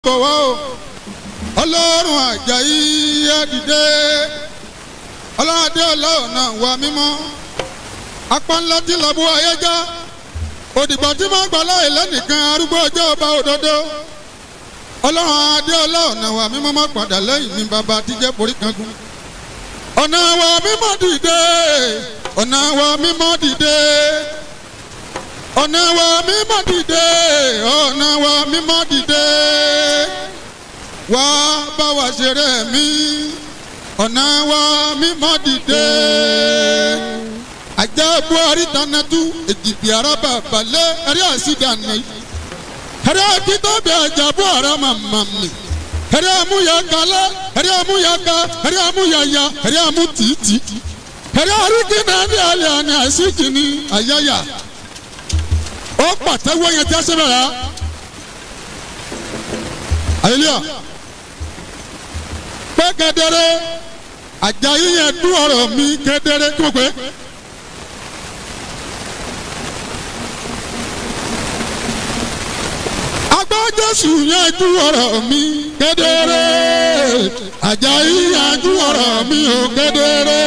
bọ̀ wá o ọlọ́run àjàyí ẹ dìde ọlọ́run adé ọlọ́ọ̀nà wà mímọ́ apá ńlá tí lọ́bù ayé já òdìgbà tí máa gbà láì lẹ́nìkan arúgbó ọjọ́ ọba òdodo ọlọ́run adé ọlọ́ọ̀nà wà mímọ́ má padà lẹ́yìn ní bàbá àtijọ́ forí kankan ọ̀nà wa mímọ́ dìde ọ̀nà wa mímọ́ dìde ọ̀nà wa mímọ́ dìde ọ̀nà wa mímọ́ dìde wá bá wa ṣeré mi ọ̀nà wa mímọ́ dìde ajá buhari tanatu èjìbì araba balẹ̀ ẹ̀rí àṣìdànù ẹ̀rí akitọ́bẹ̀ ajá buhari mamami ẹ̀rí amúya kalẹ̀ ẹ̀rí amúya ka ẹ̀rí amúya ya ẹ̀rí amú tìtì ẹ̀rí arúgbìnà ní alẹ́ àná àṣìkìní àyáyà ó pàtẹ́wọ́ yẹn tí a ṣe bẹ̀rẹ̀ àyẹlẹ́yà pé kedere àjàyí yẹn dún ọ̀rọ̀ mi kedere kí mo pè é. agbọ́ jésù yẹn dún ọ̀rọ̀ mi kedere àjàyí yẹn dún ọ̀rọ̀ mi ò kedere.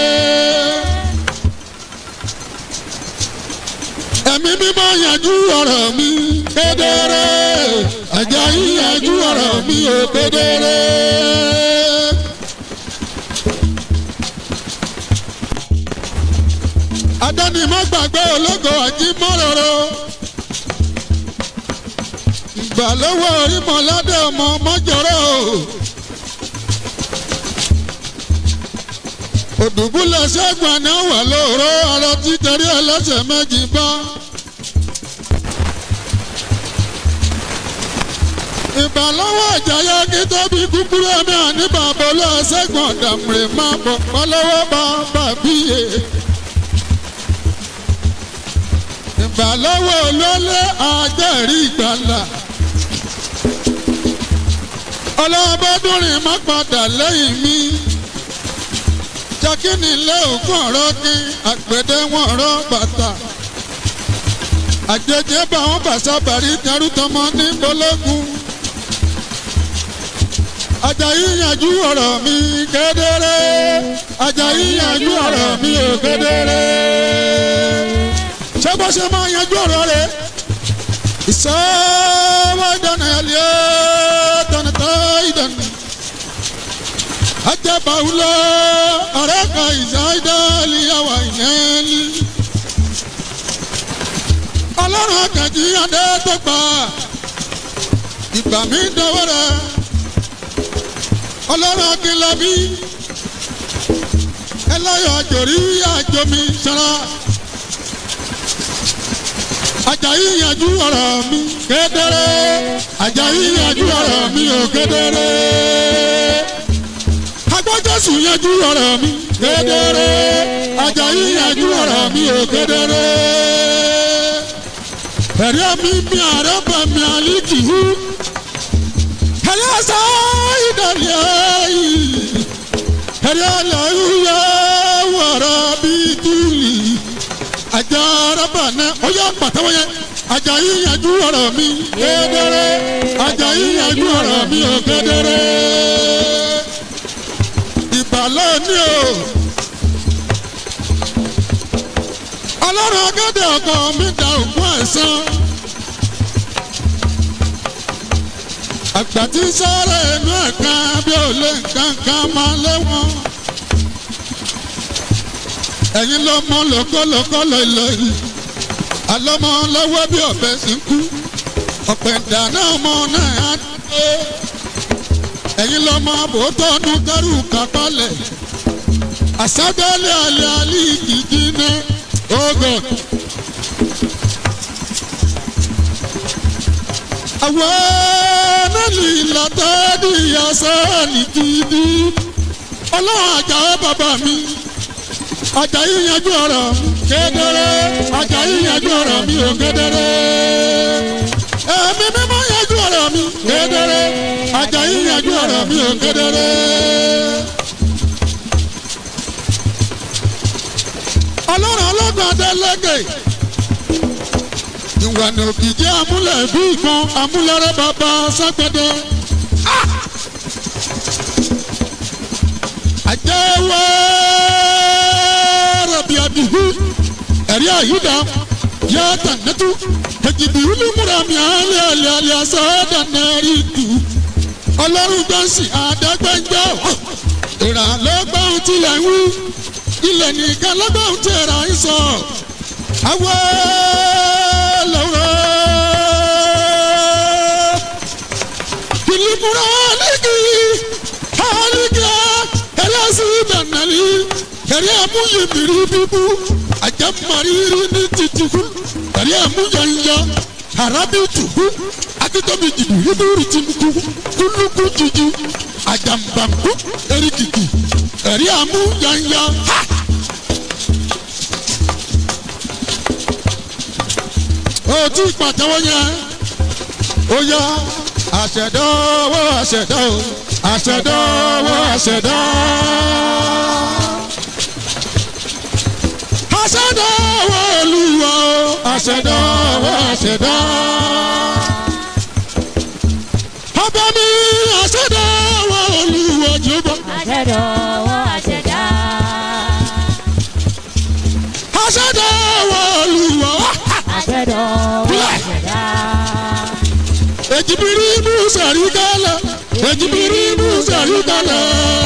ẹ̀mí mímọ́ yanjú ọ̀rọ̀ mi kedere Àjàyí yanjú ọ̀rọ̀ mi ò kedere. adánimọ̀ gbàgbé ológo àjímọ́rọ̀rọ̀ ìgbà lọ́wọ́ orímọ̀ládé ọmọ mọ́jọ́rọ́ òdùbúlẹ̀ ṣẹ́gun àná wà lóòró ọ̀rọ̀ títorí ẹlẹ́sẹ̀ méjì bá. ìbàlọ́wọ́ ìjayà kí tóbi kúkúrú ẹ̀mí àní bàbá olóòṣègùn ọ̀dàmùrè máa bọ̀ pọ́lọ́wọ́ bá bàbíyè. ìbàlọ́wọ́ olólè àjẹrí ìgbàlà. ọlọ́bọ́dúnrin má padà lẹ́yìn mi. jákínì lé ògùn ọ̀rọ̀ kí àgbẹ̀dẹ wọn ọ̀rọ̀ bàtà. àjẹjẹ bá wọn bàṣà bàrí kẹrù tọmọ ní bológun. Àjàyí yanjú ọ̀rọ̀ mi kedere. Àjàyí yanjú ọ̀rọ̀ mi ò kedere. Ṣé bó ṣe máa yanjú ọ̀rọ̀ rẹ̀? Ìṣòwò ìdáná ẹ̀lẹ́ tọ̀nà tó ìdáná. Ajẹ́bàwúlọ́ ọ̀rẹ́ kan ìṣáìdálì àwà ìyẹnì. Ọlọ́run àkànjí adé tó gbà. Ìgbà mi dọwọ́ rẹ̀ ọlọ́run akínlábí ẹlẹ́yọ̀ àjòrí àjòmí sara Àjàyí yanjú ọ̀rọ̀ mi kedere Àjàyí yanjú ọ̀rọ̀ mi ò kedere agbọ́jọ́sù yanjú ọ̀rọ̀ mi kedere Àjàyí yanjú ọ̀rọ̀ mi ò kedere ẹ̀rí mi mi àrẹ́ bà mí àlìkìhú ẹlẹ́sà ìdàlẹ́ ẹ̀rí àlàyé wàrà bíi túlì àjà arábà náà ó yá pàtàwọ́ yẹn Àjàyí yanjú ọ̀rọ̀ mi kedere Àjàyí yanjú ọ̀rọ̀ mi ò kedere ìbàlẹ̀ ni o ọlọ́run agẹ́dẹ̀ ọkọ mi da ògùn ẹ̀sán. àgbà tí sọ́ọ̀rọ̀ inú ẹ̀ka bí ò lè nǹkan kan máa lé wọn. ẹ̀yin ló mọ lókòlókò lọ́lọ́yìn àlọ́mọ lọ́wọ́ bí ọ̀bẹ sì ń kú ọ̀pẹ̀ ìdáná ọmọ náà á dé. ẹ̀yin ló mọ àbòtọ́ ọdún kẹrù kápálẹ̀ àṣàgbélé àlẹ́ àlẹ́ ìkìkì ní ogun. àwọn nẹ́ẹ̀lì látàdí àṣàlì gidi ọlọ́run àjàó bàbá mi Àjàyí yanjú ọ̀rọ̀ kedere Àjàyí yanjú ọ̀rọ̀ mi ò kedere ẹ̀mí mímọ́ yanjú ọ̀rọ̀ mi kedere Àjàyí yanjú ọ̀rọ̀ mi ò kedere. ọlọ́run ọlọ́gbọ̀n adélẹ́gẹ̀ ìwànà òkìjẹ́ amúlẹ̀ bí ìgbọ́n amúlẹ̀rẹ̀ bàbá ságbẹ́dẹ́. àjẹwọ́ rabi abihu ẹ̀rí àyídá yàtà nẹ́tú tẹ̀jìbì olùmúra mi àlẹ́ àlẹ́ àlẹ́ àṣàdà náírà tù ọlọ́run gbọ́nsìn àdágbẹ́njọ́ ìrànlọ́gbọ́n tilẹ̀ ń wí ilẹ̀ nìkan lọ́gbọ́n tẹ̀ra ń sọ àwọ̀ lọ́wọ́ kìlìmùrà alẹ́kì alẹ́kì ẹlẹ́sìn ìbànúlẹ̀ kẹ̀rí àmúyẹ mìírí bíbú àjẹmọ́rìírí ní títìkú kẹ̀rí àmúyẹ harabi tuhu akitobi jibu yibiri tinuku kuluku jiji ajambanku erikiki ẹ̀rí àmúyẹ ha. ó tí pàtẹ́wọ́ yẹn ó yá àṣẹdọ́wọ́ àṣẹdọ́ o àṣẹdọ́wọ́ àṣẹdọ́. àṣẹdọ́wọ́ olúwa o àṣẹdọ́wọ́ àṣẹdọ́. ọba mi àṣẹdọ́wọ́ olúwa jùbọ. àṣẹdọ̀wọ́ àṣẹdá. àṣẹdọ́wọ́ olúwa. àṣẹdọ̀wọ́ àṣẹdá. ejibiri ibu sari kala ejibiri ibu sari kala.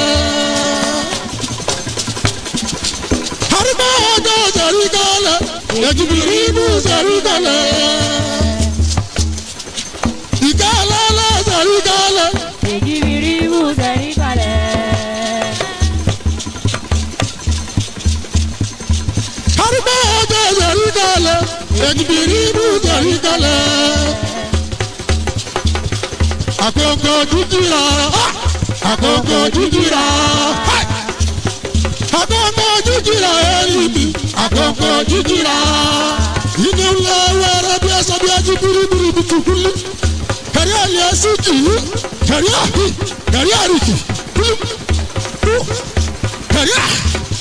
harima ọjọ́ sari kala ejibiri ibu sari kala. ìkàlà la sari kala. èjìbìrì mú sẹ́rí kalẹ̀. harima ọjọ́ sari kala ejibiri ibu sari kala. àkókò jíjìrà àkókò jíjìrà àkókò jíjìrà ẹ̀yìnbí àkókò jíjìrà inú ńlá wẹrẹ bí ẹsẹ bí ẹjú biribiri bí tukuli kẹrí àlẹ ẹsẹ jìí kẹrí àhí kẹrí àríkì kúlú kú kẹrí à.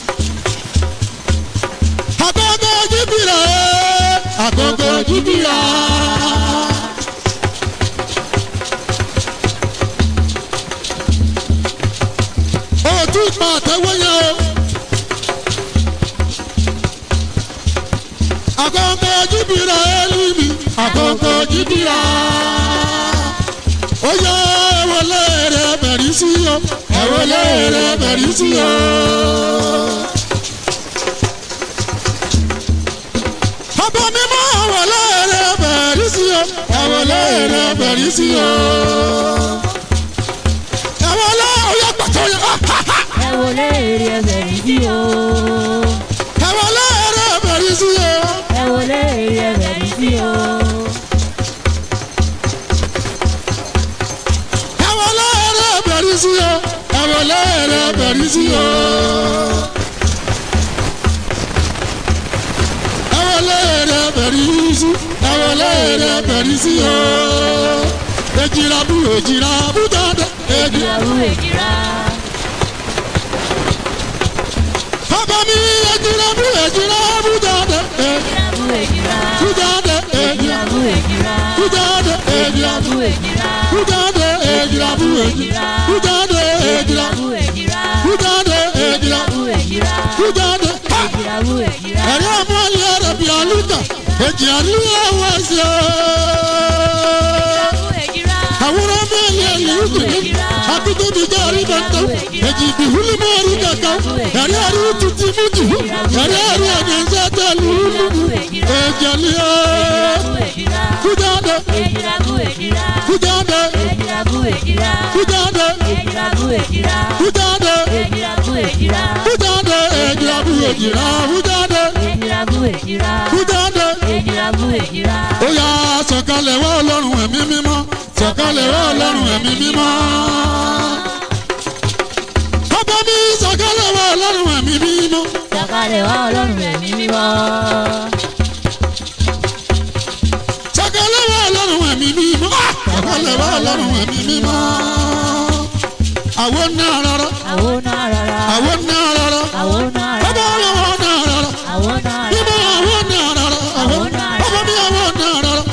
àkókò jíjìrà àkókò jíjìrà. ojú ìpa àtẹwé yẹn o. àkókò jíbìrà ẹlùmí àkókò jíbìrà. ó yẹ ẹwọlé rẹ bẹ̀rí sí o ẹwọlé rẹ bẹ̀rí sí o. ọba mímọ́ ẹwọlé rẹ bẹ̀rí sí o ẹwọlé rẹ bẹ̀rí sí o. ẹwọlé oyè pàtó yẹ. ẹ wọlé èrè ẹsẹ̀ rí sí o. ẹwọlé rẹ bẹ̀rí sí o. ẹ wọlé èrè ẹsẹ̀ rí sí o. ẹwọlé rẹ bẹ̀rí sí o. ẹwọlé rẹ bẹ̀rí sí o. ẹwọlé rẹ bẹ̀rí sí ẹwọlé rẹ bẹ̀rí sí o. ejira bu ejira bu dada ejira. ìyàwó èjìrá. bàbá mi ejira bu ejira bu dada ejira ìyàwó èjìrá. bu dada ejira ìyàwó èjìrá. bu dada ejira ìyàwó èjìrá. bu dada ejira bu ejira bu dada ejira ìyàwó èjìrá. bu dada ejira ìyàwó èjìrá. bu dada. Ha! ìyàwó èjìrá. ẹ̀rí àmọ́lẹ̀ rẹ̀ bí alúkà èjì àlúyà wá sí ọ́. ìyàwó èjìrá. àwòrán mẹ́lẹ̀ lùkùnrin akutubi jari bàtà èjì ìbíhùlì mọ́ọ̀rù kankan ẹ̀rí àrí tuntun mújì ẹ̀rí àrí àyànjẹ́ tẹ̀lú èjì àlúyà ìyàwó èjìrá. kújáde ìyàwó èjìrá. kújáde ìyàwó èjìrá. kújáde ìyàwó èjìrá. kújáde ìyàwó èjìrá. kújáde èjì àbúrò èjìrá kújáde ìyàwó èjìrá. kújáde. ìyàwó èjìrá. ó yá sọ̀kalẹ̀ wá ọlọ́run ẹ̀mí mímọ́ sọ̀kalẹ̀ wá ọlọ́run ẹ̀mí mímọ́. ọba mi sọ̀kalẹ̀ wá ọlọ́run ẹ̀mí mímọ́. sọ̀kalẹ̀ wá ọlọ́run ẹ̀mí mímọ́. sọ̀kalẹ̀ wá ọlọ́run ẹ̀mí mímọ́. sọ̀kalẹ̀ wá ọlọ́run ẹ̀mí mímọ́. àwọn náà rárá àwọn náà rárá. àwọn náà rárá àwọn náà ọba rárá. ọlọ́wọ́ náà rárá àwọn náà mímọ́ rárá. àwọn náà rárá àwọn ọba mi àwọn náà rárá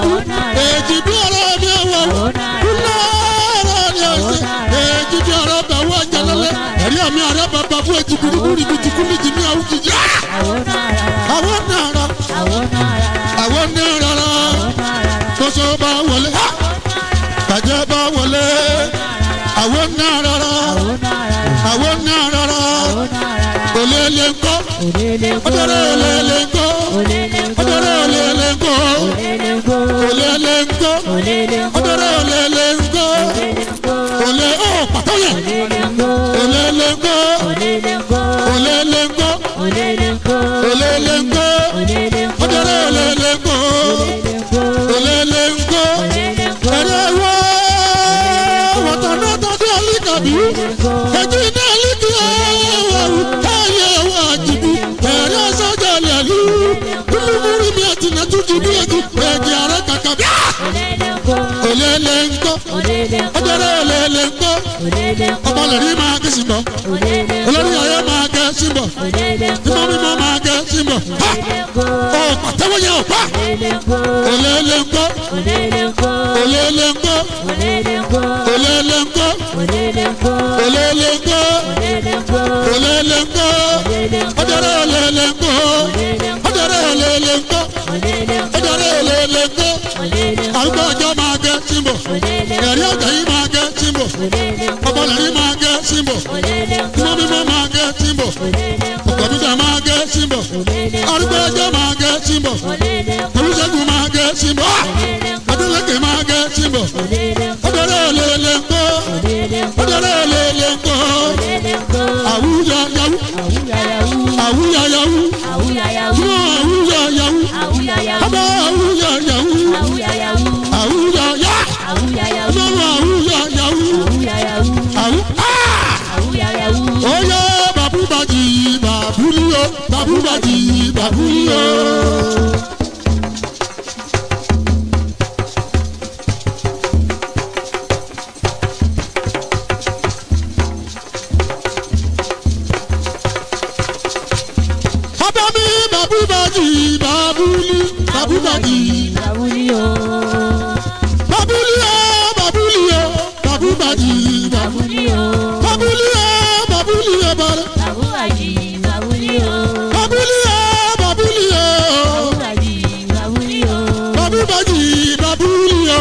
kú èjì bí ọ̀rọ̀ mi ọ̀wọ̀ kúlọ̀ọ̀rọ̀ ni ọ̀sẹ̀ èjì bí ọ̀rọ̀ bẹ̀ wọ́n jẹlẹ́lẹ́ ẹ̀rí àmì àrẹ bàbá fún èjì kúrú kúrú ibi tí kúrú jì ní àwọn jìjì. àwọn náà rà àwọn náà rárá kóso bá wọlé bàjẹ́ bá wọlé àwọn náà rárá àwọn náà rárá olèlè ńkọ́ ọdọ̀rẹ́ olèlè ńkọ́ ọdọ̀rẹ́ olèlè ńkọ́ olèlè ńkọ́ ọdọ̀rẹ́ olèlè ńkọ́ olè ọ̀ pàtó yẹn olèlè ńkọ́ olèlè ńkọ́ olèlè ńkọ́ ọdọ̀rẹ́ olèlè ńkọ́ olèlè ńkọ́ ẹ̀rẹ́ wọ́ wọ́tọ̀nà tọ́jú alíkàbí ẹ̀jú ní alíkì ẹ̀wọ̀rù ẹ̀yẹ ẹ̀wọ̀ àjìbí ẹ̀rẹ́ sọ́jà lẹ́lú kúlùmúrú mi àti nàtújì bí ẹ̀jú ẹ̀jẹ̀ àrẹ kàkà bí. olèlè ńkọ́ ọdọ̀rẹ́ olèlè ńkọ́ ọmọlẹ̀rí máa gé sí bọ̀ olórí ayé máa gé sí bọ̀ ìmọ̀ mímọ́ máa gé sí bọ̀ ọ pàtẹ́wọ́ yẹn ò pa olèlè ńkọ́ olèlè ńkọ́ olèlè ńkọ́ olèlè ńkọ́ olèlè ńkọ́ ọdọ̀rẹ́ olèlè ńkọ́ ọdọ̀rẹ́ olèlè ńkọ́ ọdọ̀rẹ́ olèlè ńkọ́ àrùkọ ọjọ́ máa gé sí bọ̀ ẹ̀rí ọjà yìí máa gé sí bọ̀ ọmọlẹ̀rí máa gé sí bọ̀ ìmọ̀ mímọ́ máa gé sí bọ̀ ọ̀kọ̀dúdà máa gé sí bọ̀ àrùkọ ọjọ́ máa gé sí bọ̀ olùṣègùn máa gé sí bọ̀ adélèké máa gé sí bọ̀ ọdọ̀rẹ́ olèlè ńkọ́ ọdọ̀rẹ́ olèlè ńkọ́ àwùjọ yahoo àwùjọ yahoo yóò àwùjọ yahoo ọba àwùjọ yahoo àwùjọ yá ọlọ́run àwùjọ yahoo àwù oyè bàbúbàjì bàbúlíò bàbúbàjì bàbúlíò. ọba mi bàbúbàjì bàbúlí bàbúbàjì bàbúlíò bàbúlíò bàbúbàjì bàbúlíò bàbúlíò bàbúlíò bàrẹ bàbúlíò bàbúlíò bàbúbàjì bàbúlíò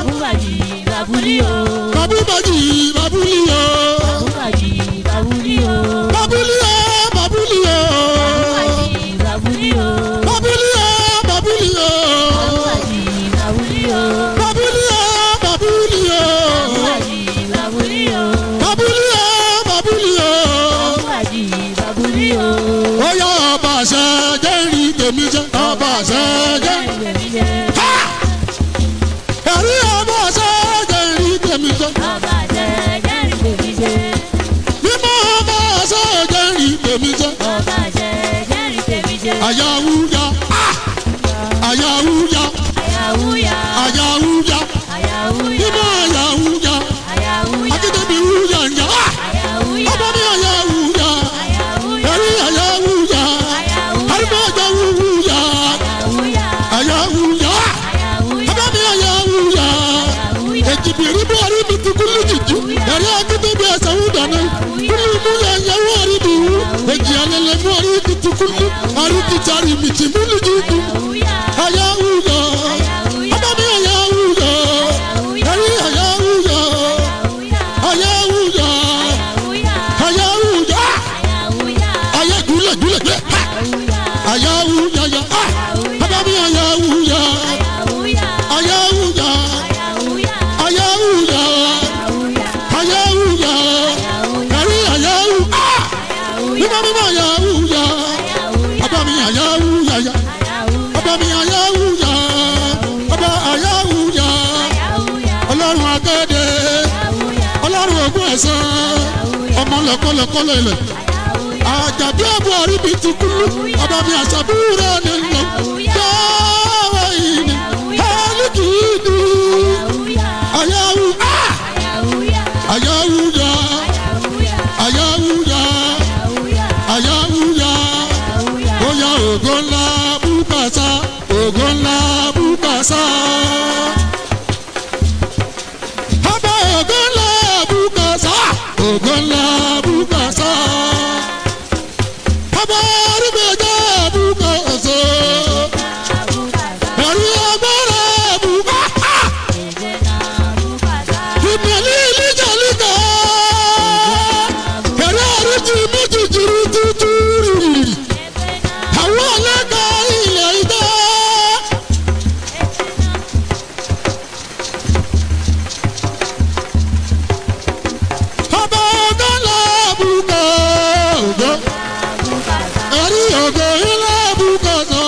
bàbúbàjì bàbúlíò bàbúlíò bàbúlíò bàbúlíò bàbúlíò bàbúlíò bàbúlíò bàbúlíò bàbúlíò ó yá ọba àṣẹ jẹ́rìí tèmi jẹ́ ọba àṣẹ jẹ́ ẹ̀rí ọba àṣẹ jẹ́rìí tèmi jẹ́ mímọ́ ọba àṣẹ jẹ́rìí tèmi jẹ́ àyàwúyà àyàwúyà àyàwúyà mímọ́ àyàwúyà akíndébí wúyà ńjà ọba mi àyàwúyà ẹ̀rí àyàwúyà arúgbó ọjà wúyà àyàwúyà ọba mi àyàwúyà èjìbìrì bú ọrí mi tukú lójijì ẹ̀rí akíndébí ẹ̀sẹ̀ wúdà náà kúlù mú yẹ̀yẹ̀wò ọrí mi wú èjì alẹ́lẹ̀ mú ọrí mi tukú lú ọrí mi tari mi tì mú lójijì àyàwúyà ọba mi àyàwúyà ẹ̀rí àyàwúyà àyàwúyà àyàwúyà ayé gúlẹ̀ gúlẹ̀ gúlẹ̀ àyàwúyà yà ọba mi àyàwúyà àyàwúyà àyàwúyà àyàwúyà ẹ̀rí àyàwúyà mímọ́ mímọ́ àyàwúyà ọba mi àyàwúyà yà ọba mi àyàwúyà ọba àyàwúyà ọlọ́run akéde ọlọ́run ogún ẹ̀sán ọmọ lọ́kọ́lọ́kọ́lọ́ ilẹ̀ àjàdí ẹ̀bùn àríbi ti kúlú ọba mi àṣàbúrò ni lọ dáwọ́ ìní ẹ̀ẹ́dìkìdì àyàwú àyàwúyà àyàwúyà àyàwúyà bóyá ògo ńlá bùkàsá ògo ńlá bùkàsá. ògo ńlá bùkásá. ọba arúgbó jẹ́ bùkásá. ẹ̀rí agbára bùkásá. ìmọ̀lẹ́ ìlíjàlíkà. ẹ̀rí àrùtì méjì jìrì tútúrì. àwọn ọlọ́gà ilẹ̀ ìdá. ọba ògo ńlá bùkásá. ẹ̀rí ògo ńlá bùkásá.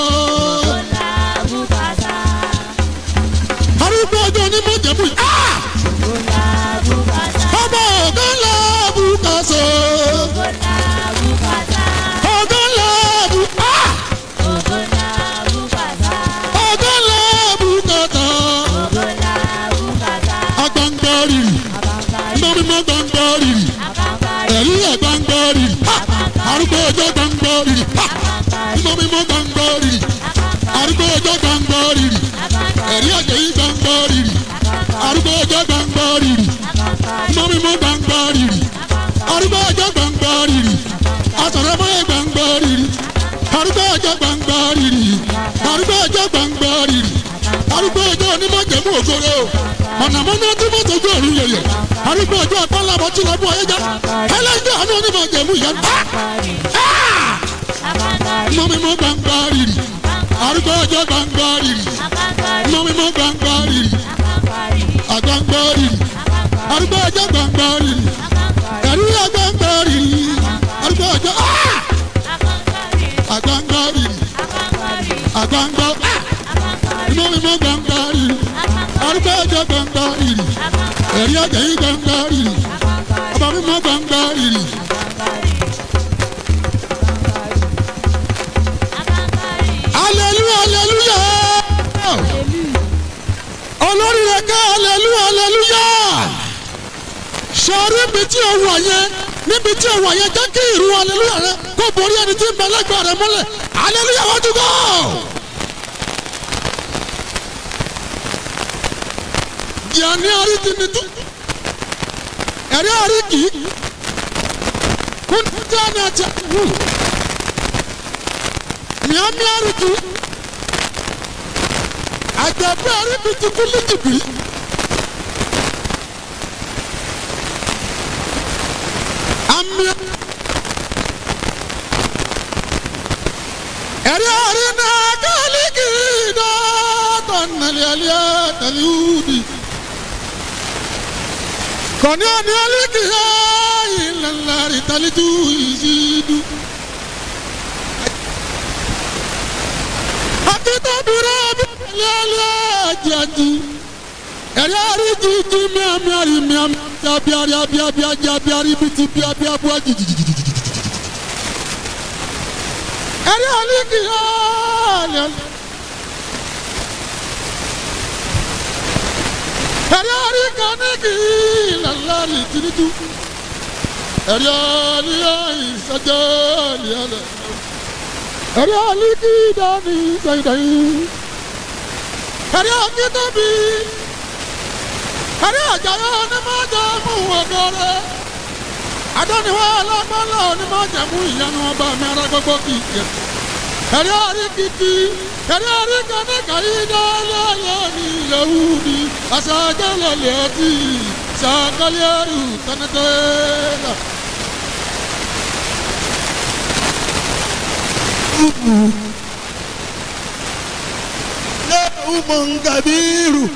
arúgbó ọjọ́ ní mọ̀jẹ̀mú yìí. Ah! ọba ògo ńlá bùkásá. ògo ńlá bù- Ah! ògo ńlá bùkásá. agbangbariri mímọ́ gbangbariri ẹ̀rí ẹ̀ gbangbariri Ha! arúgbó ọjọ́ gbangbariri Ha! mímọ́ mímọ́ gbangbariri arúgbó ọjọ́ gbangbariri ẹ̀rí àjẹyí gbangbariri arúgbó ọjọ́ gbangbariri mímọ́ mímọ́ gbangbariri arúgbó ọjọ́ gbangbariri asọ̀rọ̀mọ́yẹ gbangbariri arúgbó ọjọ́ gbangbariri arúgbó ọjọ́ gbangbariri arúgbó ọjọ́ onímọ̀jẹ̀mú ògoro mọ̀nàmọ́ná tí mo tójú òru yẹyẹ arúgbó ọjọ́ apálábọ̀ tí lọ́bù ọ̀yẹ́já ẹlẹ́jọ́ àánú onímọ̀jẹ̀mú yẹn bá mímọ́ mímọ́ gbangbariri arúgbó ọjọ́ gbangbariri mímọ́ mímọ́ gbangbariri agbangbariri arúgbó ọjọ́ gbangbariri ẹ̀rí agbangbariri arúgbó ọjọ́ ah! agbangbariri agbangba ah! mímọ́ mímọ́ gbangbariri arúgbó ọjọ́ gbangbariri ẹ̀rí àjẹyí gbangbariri ọba mímọ́ gbangbariri hallelujah hallelujah olórí rẹ̀ ká hallelujah hallelujah sọ̀rọ̀ ibi tí o wà yẹn níbi tí o wà yẹn jẹ́ kí ìrù hallelujah rẹ kó borí ẹni tí ń bẹ lẹ́gbẹ̀ẹ́ rẹ mọ́lẹ̀ hallelujah wọ́n ti gbọ́. Jìàní àrí ti ní tú. Ẹ̀rí àrí kì í. Kún tí a ní àti wù. Mìámí àrí kì í. Àjẹ̀bú àrí bi ti kú lítìbí. Àmì ẹ̀rí àrí náà kálíkì náà tọ̀nàlẹ́ àlẹ́ àtàlúùdì. Kọ̀ní àní àlíkì yá ìlànà ìtàlítù ìṣídù. Akíntàbíra abíyẹ̀lẹ́ àlẹ́ àjàjì. Ẹ̀rí àrí jíjí míàmí àrí míàmí abiari abiabi ajabi àrí bìtì bíabí abúlé jìjìjìjìjì. Ẹ̀rí àlíkì yá àlẹ́ àlẹ́. ẹ̀rí orí kan ní kì í lálàrí tìrìtù ẹ̀rí ọ̀lì ìsọjọ́ ọ̀lì ọ̀lẹ̀ ẹ̀rí ọ̀lì kì í dání sẹ́yìndẹ́yìn ẹ̀rí ọ̀kí tóbi ẹ̀rí ọ̀jàyọ̀ onímọ̀jẹ̀ mú ọgọ́rẹ́ adọ́niwá alágbọ́nlá onímọ̀jẹ̀ mú ìyanu ọba mi ara gbogbo kì í jẹ ẹ̀rí orí kìkì ẹ̀rí orí kan ní kàyí dálẹ́lẹ́ ní yahudi asagẹ́lẹ̀ lẹ́tì sàkálẹ́rù tánátẹ́lá. lẹ́hùn kabiru.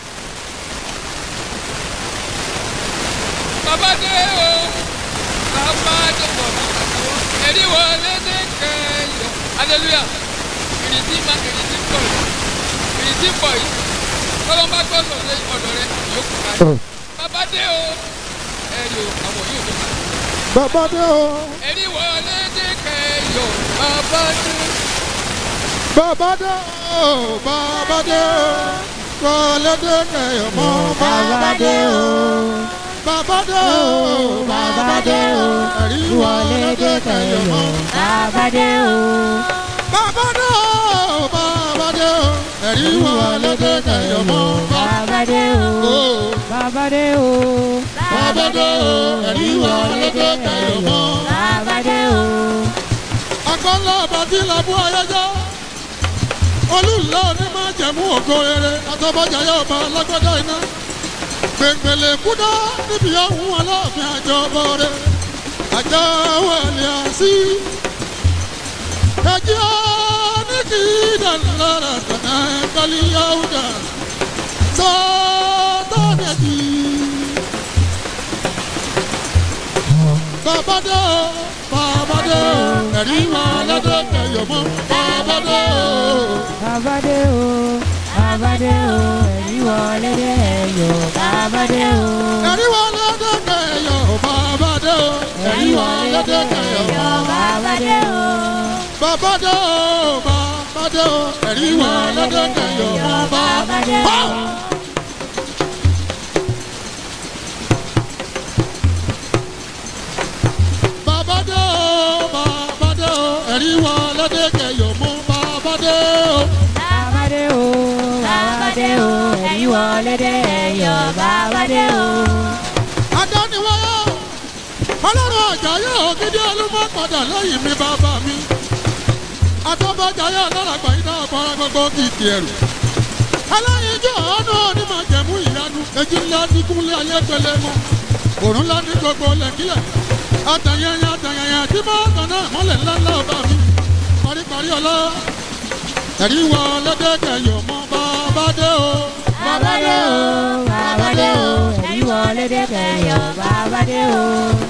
bàbá dé o bàbá dé bọ̀ èrí wọlé dé kẹyọ hallelujah ìrètí ma ìrètí pọ̀ yìí ìrètí pọ̀ yìí tọ́lọ́ bá gbọ́ sọ̀rọ̀ ọ̀dọ̀ rẹ yóò kú ká bàbá dé o ẹ̀rí o àwọn yóò tó ká bàbá dé o èrí wọlé dé kẹyọ bàbá dé bàbá dé o bàbá dé o wọlé dé kẹyọ mọ bàbá dé o bàbá dé o bàbá dé o ẹ̀rí wọlé dé kẹyọ mọ bàbá dé o bàbá dé o ẹ̀rí wọlé dé kẹyọ mọ bàbá Bàbá dé o, dé o. bàbá dé o, bàbá dé o ẹ̀rí wa lọ́dọ̀ kẹyọ̀ mọ́. bàbá dé o. akọ́lá bàtí làbú ayẹyẹ olùlọ ní máa jẹ̀mú ògo rere àtọ́bọ̀jà yóò bá alágbádá iná gbẹ̀ngbẹ̀lẹ̀ kúdá níbi ọ̀hún aláàfin àjọbọ̀ rẹ̀ àjọ wẹ̀lẹ̀ àṣì ẹjẹ́ ní kí dàlára tànà kálí yáwùdà sọ́tọ́nẹ̀jì bàbá dé o bàbá dé o ẹ̀rí máa lọ́dọ̀ kẹyọ̀ mọ́ bàbá dé o. bàbá dé o. bàbá dé o. ẹ̀rí wọlé dé ẹ̀yọ̀. bàbá dé o. ẹ̀rí wa lọ́dọ̀ kẹyọ̀ bàbá dé o. ẹ̀rí wa lọ́dọ̀ kẹyọ̀ bàbá dé o. bàbá dé o bàbá dé o. ẹ̀rí wa lọ́dọ̀ kẹyọ̀ bàbá dé o. bàbá dé o bàbá dé o. ẹ̀rí wa lọ́dọ̀ kẹyọ̀ mọ́ bàbá dé o. bàbá dé o. bàbá dé o. ẹ̀rí wọlé dé ẹ̀yọ̀. bàbá dé o. adániwáyé ọlọ́run àjàyè ògidì olúmọ padà lẹ́yìn mi bàbá mi àtọ́bàjáyé aláràgbà yìí náà fara gbogbo kìkì ẹ̀rù aláyíjọ́ ọ̀nà onímọ̀ jẹ̀mú ìyanu èjì ńlá ní kúnlé ayé pẹlẹ mọ́ òrùn ńlá ní gbogbo lẹ́kílẹ̀ àtàyẹyẹ àtàyẹyẹ tí máa tàn náà mọ́lẹ̀ ńláńlá ọba mi paríparí ọlá ẹ̀rí wọ lọ́dẹ́kẹ̀yọ̀ mọ́ bàbá dé o bàbá dé o. bàbá dé o. ẹ̀rí wọlé dé ẹ̀yọ̀. bàbá dé o.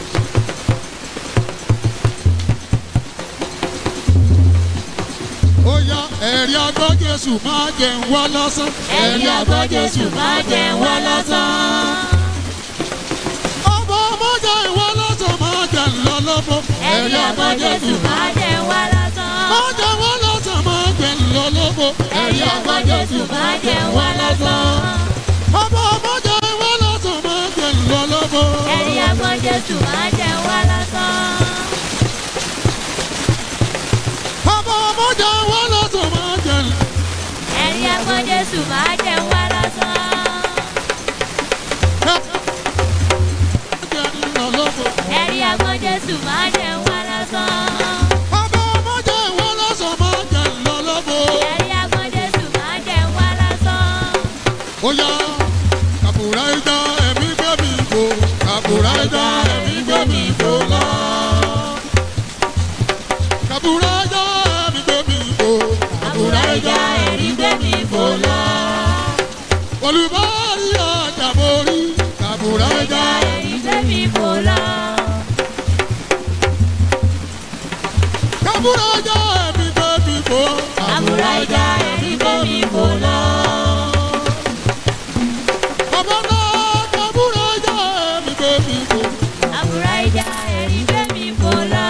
ó yá ẹ̀rí agbọ́ jésù máa jẹun wá lásán. ẹ̀rí àgbọ̀ jésù máa jẹ wá lásán. ọmọ ọmọ jẹ ìwọ lọ́sàn máa jẹ ńlọ lọ́bọ̀. ẹ̀rí àgbọ̀ jésù máa jẹ wá lásán. máa jẹ wọ́n lọ́sàn máa jẹ ńlọ lọ́bọ̀. ẹ̀rí àgbọ̀ jésù máa jẹ wá lásán. ọmọ ọmọ jẹ ìwọ lọ́sàn máa jẹ ńlọ lọ́bọ̀. ẹ̀rí àgbọ̀ jésù máa jẹ wá lásán. ọmọ ọmọ jẹ ìwọ lọ́sàn máa jẹ ẹ̀rí àgbọ̀ jésù máa jẹ wá lásán. ńlọ lọ́bọ̀. ẹ̀rí àgbọ̀ jésù máa jẹ wá lásán. ọmọ ọmọ jẹ ìwọ lọ́sàn máa jẹ ńlọ lọ́bọ̀. ẹ̀rí àgbọ̀ jésù máa jẹ wá lásán. ó yá kàbùrà ìjà ẹ̀mí gbé mi fò kàbùrà ìjà ẹ̀mí gbé mi fò lọ. kàbùrà ìjà ẹ̀mí gbé mi fò àbúrò ìjà ẹ̀rí gbé mi fò lọ. olùbárí àjàborí kàbùrà ìjà ìjà ẹ̀rí gbé mi fò lọ. kàbùrà ìjà ẹ̀mí gbé mi fò àbúrò ìjà ẹ̀rí gbé mi fò lọ. bàbá náà kàbùrà ìjà ẹ̀mí gbé mi fò. àbúrò ìjà ẹ̀rí gbé mi fò lọ.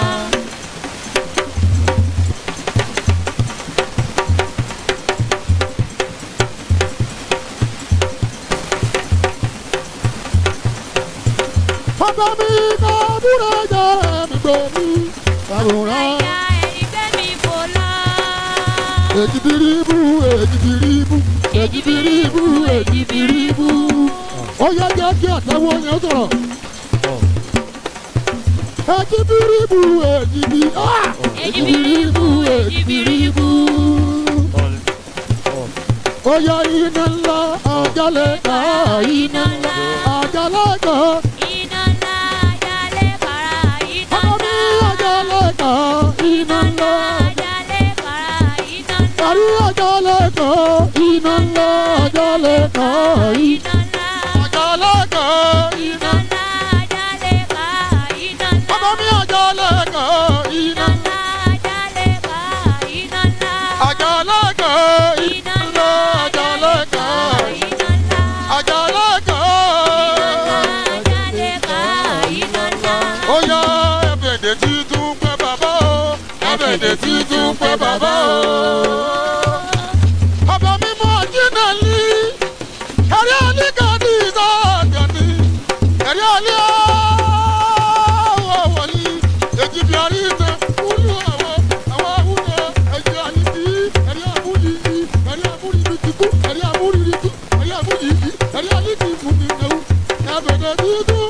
bàbá mi kàbùrà ìjà ẹ̀mí gbé mi kàbùrà ìjà ẹ̀rí gbé mi fò lọ. èjìbìrìbù èjìbìrìbù èjìbìrìbù èjìbìrìbù. ó yẹ jẹ́ kí àtẹ̀wọ́ yẹn sọ̀rọ̀. èjìbìrìbù èjìbì ah! èjìbìrìbù èjìbìrìbù. ó yẹ iná ńlá àjálẹ̀ ká iná ńlá àjálẹ̀ ká iná ńlá ajálẹ̀ para iná ọmọ mi ńlá. àjálẹ̀ ká iná ńlá ajálẹ̀ para iná ńlá. àrí àjálẹ̀ ká iná ńlá àjálẹ̀ ká iná ńlá. àjálẹ̀ ká iná ńlá ajálẹ̀ pa iná ńlá. ọmọ mi àjálẹ̀ ká iná iná ńlá ajálẹ̀ pa iná ńlá. àjálẹ̀ ká iná iná ńlá àjálẹ̀ ká iná ńlá. àjálẹ̀ ká. ajálẹ̀ pa iná ńlá. ó yá ẹ̀bẹ̀dẹ̀ títún pẹ́ bàbá o ẹ̀bẹ̀dẹ̀ títún pẹ́ bàbá o. ọba mímọ́ jìnnà lí ẹ̀rí àlíkàdí ìsáàgàdì ẹ̀rí àlí àwọ̀ wọ̀lí èjì bí àrí ìtẹ̀ kúlù àwọ̀ àwọn àwùjọ ẹ̀jì àlìbí ẹ̀rí àbúlì yìí ẹ̀rí àbúlì yìí ti kú ẹ̀rí àbúlì yìí ti ẹ̀rí àbúlì yìí ẹ̀rí àlìkì fún mi ẹ̀wù ẹ̀bẹ̀dẹ̀ títún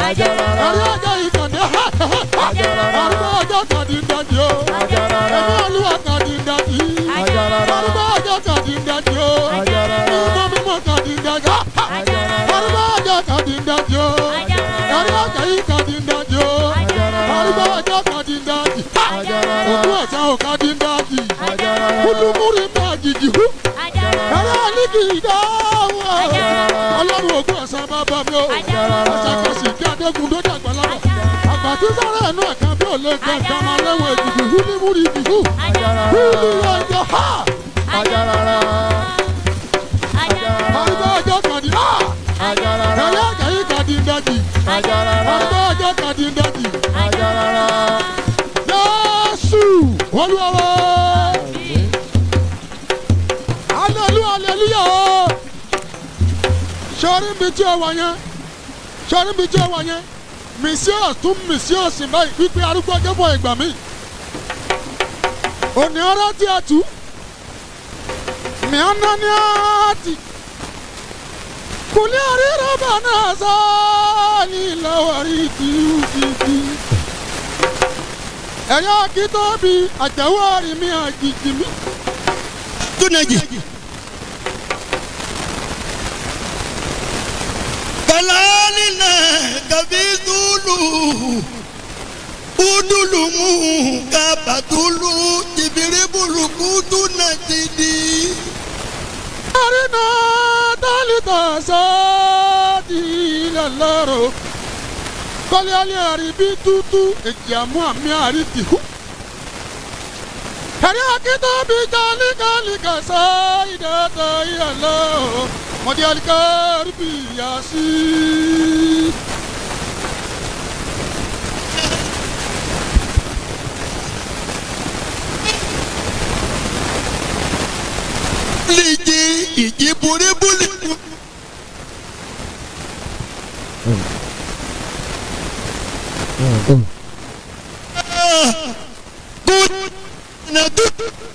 ẹ̀rí ọjọ́ ìkànnì arúgbó ọjọ́ kàdí dájú o ẹ̀mí olúwa kàdí dájú arúgbó ọjọ́ kàdí dájú o mímọ́ mímọ́ kàdí dájú arúgbó ọjọ́ kàdí dájú o ẹ̀rí ọjọ́ yìí kàdí dájú o arúgbó ọjọ́ kàdí dájú òkú ọ̀sán ò kàdí dájú kúlùmúrì máa jìjì hú ẹ̀rí àlíkì ìdáhùn ọlọ́run òkú ọ̀sán bàbá mi o ọ̀sàkọ̀sì kí adégún tó dàgbà lọ́wọ́ àgbàtí sára ẹ̀nu ẹ̀ka bí ò lè gbẹ ẹ̀ka máa lẹ́wọ̀n èjìjì hú ní múri ìdìbò húlù ọjọ́ ha arúgbó ọjọ́ kàdí ha ẹ̀rí àjàyí kàdí dájì arúgbó ọjọ́ kàdí dájì yẹ́sù olúwa hallelujah hallelujah o sọrí mi tí o wà yẹn sọrí mi tí o wà yẹn mìsíọ̀ tún mìsíọ̀ sì báyìí wípé arúgbó ọjọ́ bọ̀ ìgbà mi òní ọ̀rọ̀ tí a tù mìíràn ní àti kùlẹ̀ àríra bá náà sáàlì lọ́wọ́rí tìrútìtì ẹ̀yọ́ kí tóbi àjẹwọ́ rí mi àjìjì mi. tunaji kalalina kabizulu udulumu kabatulu jibiribuluku tunajidi arina talita sadi lalaro kọ́lé alẹ́ àrí bí tútú èjì àmú àmì àrí tìhú. ẹ̀rí akíntó bí jálíkàlíkà sá ìdáta ìyàlọ́ mọ̀dí alikari bí yàsí. liji ijiburibuli kunadu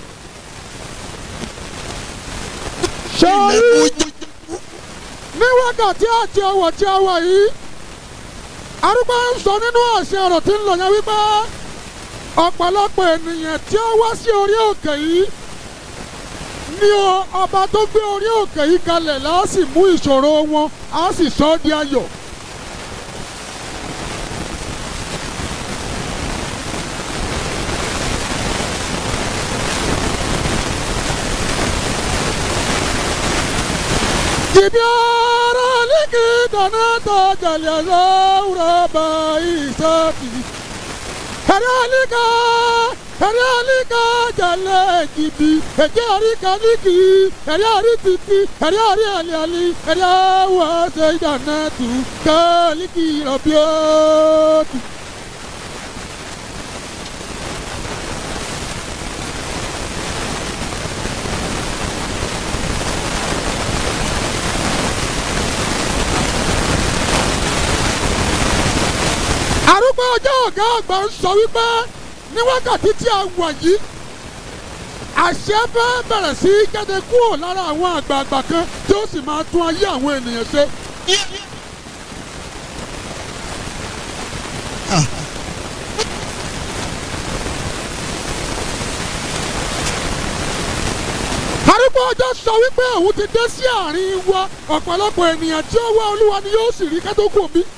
sọ́ọ́rí ní wákàtí àti ọwọ́ tí a wà yìí arúgbó ń sọ nínú àṣẹ ọ̀rọ̀ tí ń lọ yẹn wípé ọ̀pọ̀lọpọ̀ ènìyàn tí ó wá sí orí òkè yìí ní o ọba tó gbé orí òkè yìí kalẹ̀ láà sì mú ìṣòro wọn á sì sọ ọ́ di ayọ̀. Jibiara liki danata jalya zaura bai sati. Haralika, haralika jale jibi. Ejari kaliki, harari titi, harari ali ali, harawa seidanatu kaliki rabiatu. arúgbó ọjọ́ ọ̀gá àgbà ń sọ wípé ní wákàtí tí a wà yìí àṣẹ fẹ́ bẹ̀rẹ̀ sí í jáde kúrò lára àwọn àgbààgbà kan tí ó sì máa tún ayé àwọn ènìyàn ṣe. arúgbó ọjọ́ sọ wípé òun ti dé sí àárín wa ọ̀pọ̀lọpọ̀ ènìyàn tí ó wá olúwa ni yóò sì rí kátó kù mí.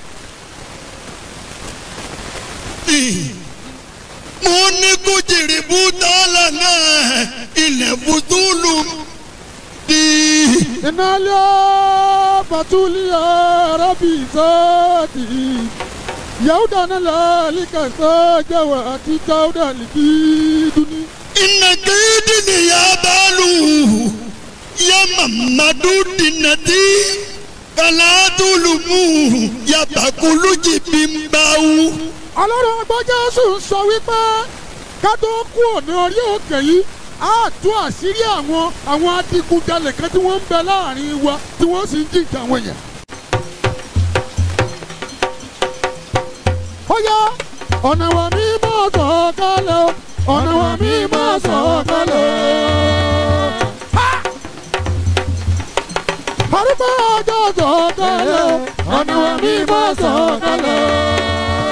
mo ní kó jèrè bútálà náà ilẹ̀ bùtúlù di. Inalya batuliya rabi zati Yauda na lalika sajawa ati tauda likiduni iná kéde ni ya baalu ya mamadu dinati kalatulumu ya bakulu jibimbawu. Ọlọ́run ọgbọ́n Jésù ń sọ wípé ká tó kú òní orí òkè yìí á tú àṣírí àwọn àwọn adigunjalè kan tí wọ́n ń bẹ láàrin wa tí wọ́n sì ń jìjà àwọn èèyàn. Ó yá ọ̀nà wa mi máa sọ̀ kalẹ̀ o ọ̀nà wa mi máa sọ̀ kalẹ̀ o. Ha! Arúgbó ọjọ́ mímọ́ sọ̀kalẹ̀. Àníwá mímọ́ sọ̀kalẹ̀.